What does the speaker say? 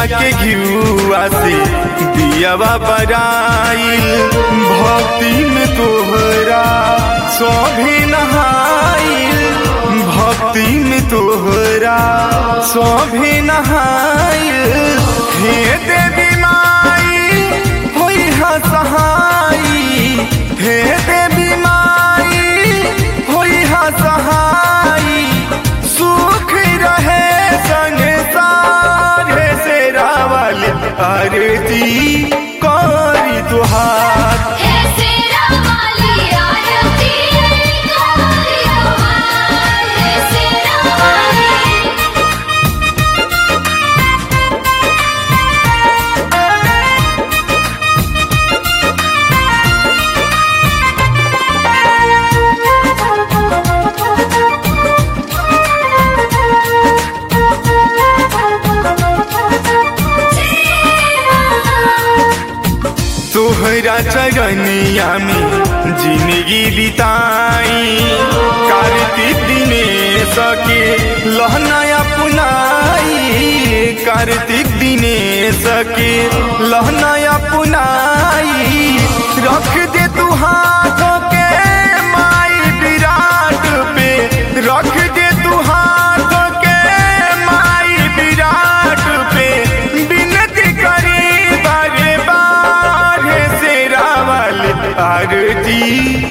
के घियुआ से दियावा बराइल भक्ति में तोहरा सभी नहाइल भक्ति में तोहरा सभी नहाइल हे देवी माई होई हा सहाई हे देवी माई होई हा सहाई सुख रहे संसार से रावल आरती करी तुहार हे सेरा वाली आरती कोरी तुम्हार हे सेरा वाली तोहरा चरनिया में जिंदगी बिताई कार्तिक दिनेश के लहनाया पुनाई कार्तिक दिनेश के लहनाया पुनाई रख दे तू हाथ के माई विराट पे रख दे तू हाथ के माई विराट पे बिनती करी बारे बार से रावल आरती